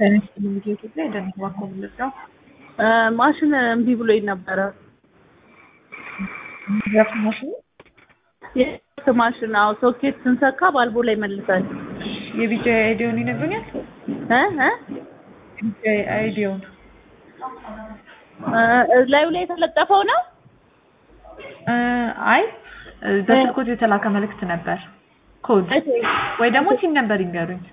ኢትዮጵያ የደንብ ባንኮ ምልጫው ማሽን እምቢ ብሎኝ ነበረ። ድራፍት ማሽኑ የድራፍት ማሽን አዎ፣ ሶኬት ስንሰካ ባልቦ ላይ መልሳል። የቢጫ አይዲዮን ይነግሩኛል። እ እ የቢጫ አይዲዮን እ ላዩ ላይ የተለጠፈው ነው። እ አይ በስልኮት የተላከ መልእክት ነበር። ኮድ ወይ ደግሞ ሲም ነበር ይንገሩኝ።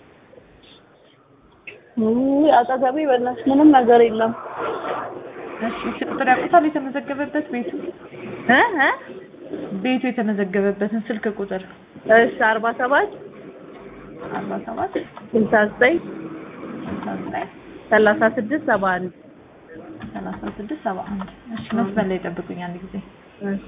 ውይ አጠገቤ በእናትሽ ምንም ነገር የለም። እሺ ስልክ ቁጥር ያውቁታል? የተመዘገበበት ቤቱ እ እ ቤቱ የተመዘገበበትን ስልክ ቁጥር እሺ አርባ ሰባት አርባ ሰባት ስልሳ ዘጠኝ ስልሳ ዘጠኝ ሰላሳ ስድስት ሰባ አንድ ሰላሳ ስድስት ሰባ አንድ እሺ መስመር ላይ ጠብቁኝ አንድ ጊዜ እሺ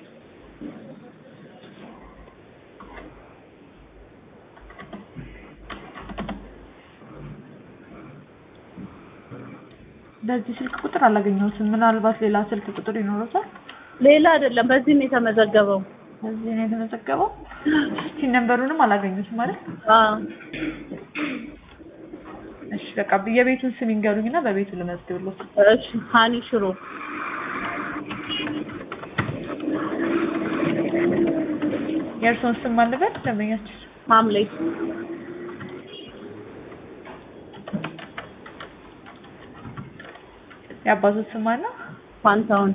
በዚህ ስልክ ቁጥር አላገኘሁትም። ምናልባት ሌላ ስልክ ቁጥር ይኖረታል። ሌላ አይደለም፣ በዚህ ነው የተመዘገበው። በዚህ ነው የተመዘገበው። እስቲ ነንበሩንም አላገኙትም ማለት አዎ እሺ በቃ የቤቱን ስም ይንገሩኝና በቤቱ ልመዝግብሎት። እሺ ሀኒ ሽሮ የእርስዎን ስም ማልበል ደንበኛችን ሐምሌ የአባቶት ስም ማነው? ፋንታውን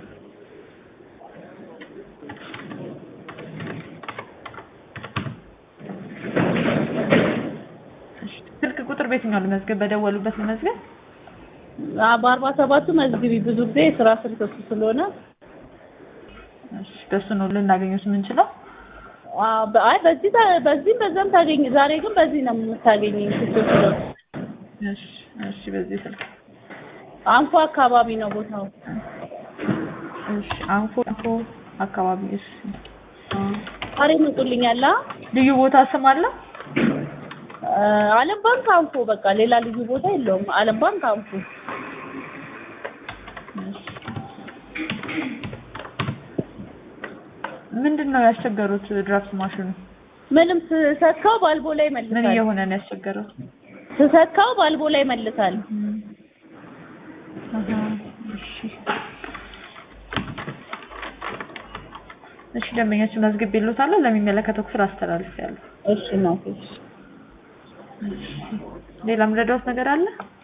እሺ ስልክ ቁጥር በየትኛው ልመዝገብ? በደወሉበት ልመዝገብ? አ በአርባ ሰባቱ መዝግቢ። ብዙ ጊዜ የስራ ስልክ እሱ ስለሆነ እሺ በሱ ነው ልናገኘት የምንችለው። አ በ- አይ በዚህ ታ- በዚህም በዛም ታገኝ። ዛሬ ግን በዚህ ነው የምታገኘኝ። ስልክ ስለሆነ እሺ እሺ በዚህ ስልክ አንፎ አካባቢ ነው ቦታው። እሺ አንፎ አንፎ አካባቢ እሺ ዛሬ መጡልኛል። አ ልዩ ቦታ ስም አለው? አ፣ አለም ባንክ አንፎ። በቃ ሌላ ልዩ ቦታ የለውም። አለም ባንክ አንፎ። ምንድን ነው ያስቸገሩት? ድራፍት ማሽኑ ምንም ስሰካው ባልቦ ላይ ምን መልሳል። እየሆነ ነው ያስቸገረው? ስሰካው ባልቦ ላይ መልሳል። አሃ፣ እሺ እሺ ደንበኛችን መዝግቤልዎታለሁ። ለሚመለከተው ክፍል አስተላልፌያለሁ። እሺ ነው። እሺ ሌላ ምረዳዎት ነገር አለ?